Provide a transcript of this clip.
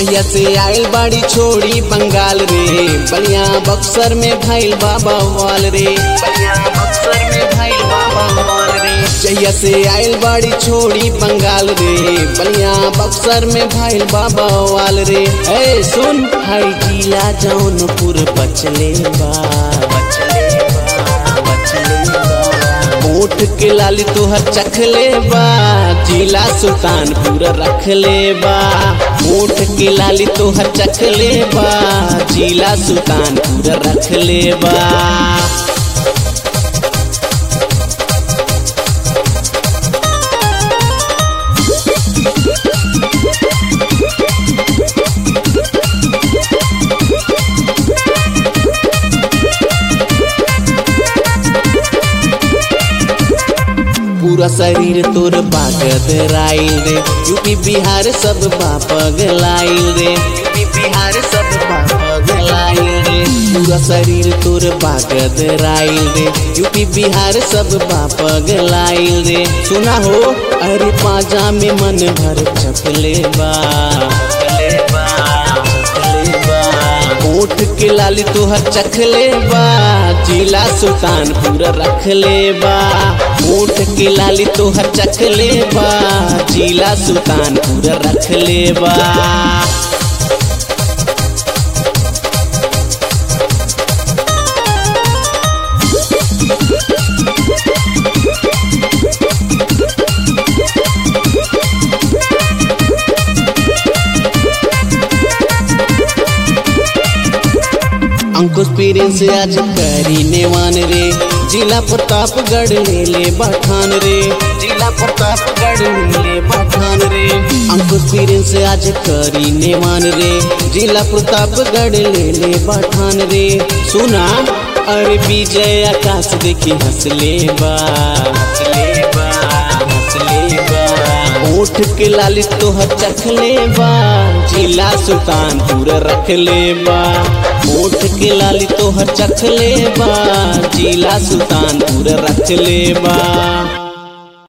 जहिया से आयल बाड़ी छोड़ी बंगाल रे बलिया बक्सर में भैल बाबा वाल रे बलिया बक्सर में भैल बाबा वाल रे जहिया से आयल बाड़ी छोड़ी बंगाल रे बलिया बक्सर में भैल बाबा वाल रे ए सुन हाई जिला जौनपुर बचले बा बचले बा बचले बा ओठ के लाली तोहर चखले बा जिला सुल्तानपुर रखले बा ओठ के लाली तोहर चखले बा जिला सुल्तानपुर रखले बा पूरा शरीर तोर बागद राइल रे यूपी बिहार सब बापगलाइल रे यूपी बिहार सब बापगलाइल रे पूरा शरीर तोर बागद राइल रे यूपी बिहार सब बापगलाइल रे सुना हो अरे पाजा में मन भर चपले बा चपले बा चपले बा ओठ के लाली तोहर चखले बा जिला सुल्तानपुर रखले बा ओठ के लाली तोहर चखले बा जिला सुल्तानपुर रखले बा अंकुश पीरिन से आज करी नेवान रे जिला प्रतापगढ़ ले ले बठान रे जिला प्रतापगढ़ ले ले बठान रे अंकुश पीरिन से आज करी नेवान रे जिला प्रतापगढ़ ले ले बठान रे सुना अरे विजय आकाश देखी हंसले बा हंसले बा हंसले बा ओठ के लाली तोहर चखले बा जिला सुल्तानपुर रखले बा ओठ के लाली तोहर चखले बा जिला सुल्तानपुर रखले बा